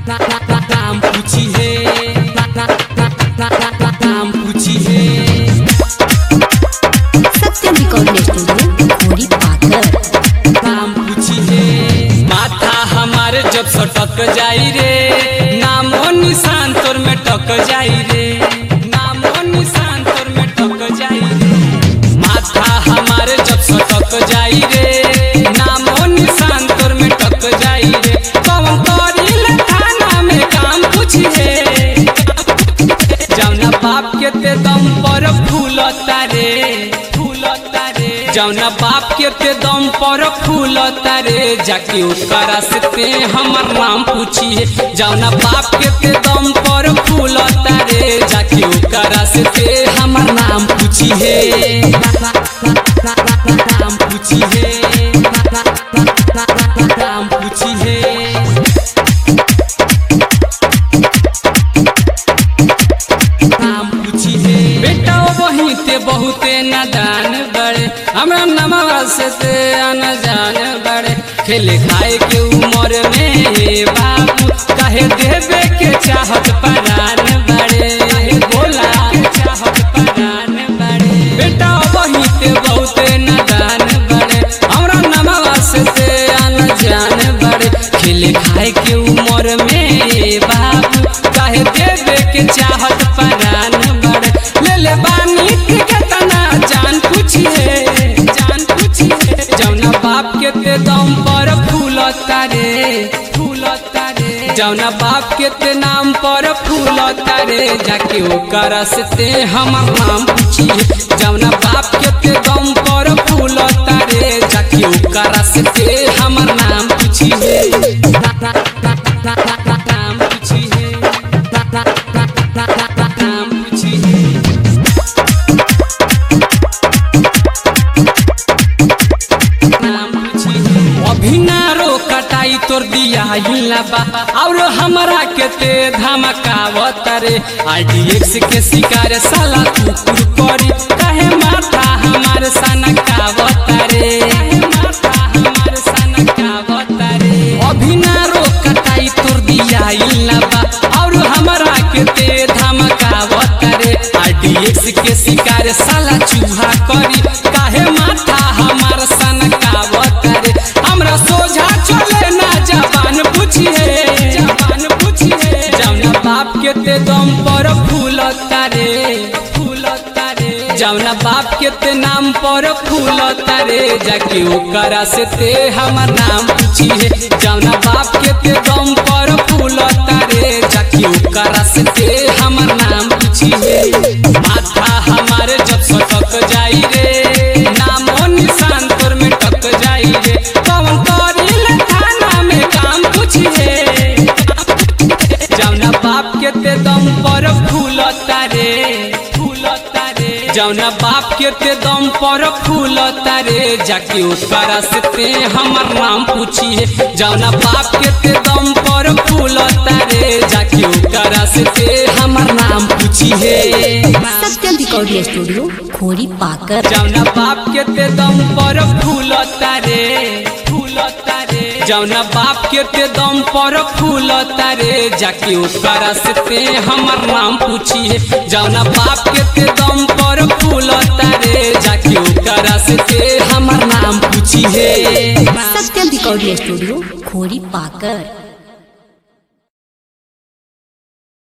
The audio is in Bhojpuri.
नाम पूछी है नाम पूछी है सत्यम रिकॉर्डिंग स्टूडियो खोरी पाकर नाम पूछी है माथा हमारे जब सटक जाई रे नामो निशान तोर में टक जाई रे नामो निशान तोर में टक जाई रे माथा हमारे जब सटक जाई रे नामो निशान तोर में टक जाई रे कौन करी थाना में काम पूछी है जौना बाप के ते दम पर फूलता रे फूलता रे जौना बाप के ते दम पर फूलता रे जाके ओकरा से ते हमर नाम पूछिए जौना बाप के ते दम पर फूलता रे जाके ओकरा से ते हमर नाम पूछिए नाम पूछिए नाम पूछिए नाम पूछी है बेटा वही ते बहुते नादान बड़े हमरा नमवा से ते अनजान बड़े खेले खाए के उम्र में हे बाबू कहे देवे के चाहत परान बड़े कहे बोला के चाहत परान बड़े बेटा वही ते बहुते नादान बड़े हमरा नमवा से ते अनजान बड़े खेले खाए के उम्र में हे बाबू कहे देवे के चाहत परान बड़े ले ले बानी के तना जान पूछिए जान पूछिए जौना बाप के ते दम पर फूलता रे फूलता रे जौना बाप के ते नाम पर फूलता रे जाके ओकरा से ते हमर नाम पूछिए जौना बाप के ते दम पर फूलता रे जाके ओकरा से ते हमर नाम पूछिए नाम पूछिए नाम पूछिए अभिनारो कटाई तोर दिया बा और हमरा के ते धमकावत रे आईडीएक्स के शिकार साला कुकुर करी कहे माथा हमार सनकावत रे कहे माथा हमार सनकावत रे अभिनारो कटाई तोर दिया बा और हमरा के ते धमकावत रे आईडीएक्स के शिकार साला चूहा करी काहे माथा हमार सनकावत रे हमरा सोझा चले ना जबान पूछिए जबान पूछिए जौना बाप के ते दम पर फूलता रे फूलता रे जौना बाप के ते नाम पर फूलता रे जाके ओकरा से ते हमर नाम पूछिए जौना बाप के ते दम पर फूलता रे जाके ओकरा से ते हमर नाम पूछिए माथा हमारे जब सटक जाई रे नामो निशान तोर में टक जाई रे कौन करी थाना में काम पूछिए जौना बाप के ते दम पर फूलता रे फूलता रे जौना बाप के ते दम पर फूलता रे जाके ओकरा से ते हमर नाम पूछिए जौना बाप के ते दम पर फूलता रे जाके ओकरा से ते हमर नाम पूछिए सत्यम रिकॉर्डिंग स्टूडियो खोरी पाकर जौना बाप के ते दम पर फूलता रे फूलता रे जौना बाप के ते दम पर फूलता रे जाके ओकरा से ते हमर नाम पूछिए जौना बाप के ते दम पर फूलता रे जाके ओकरा से ते हमर नाम पूछिए सत्यम रिकॉर्डिंग स्टूडियो खोरी पाकर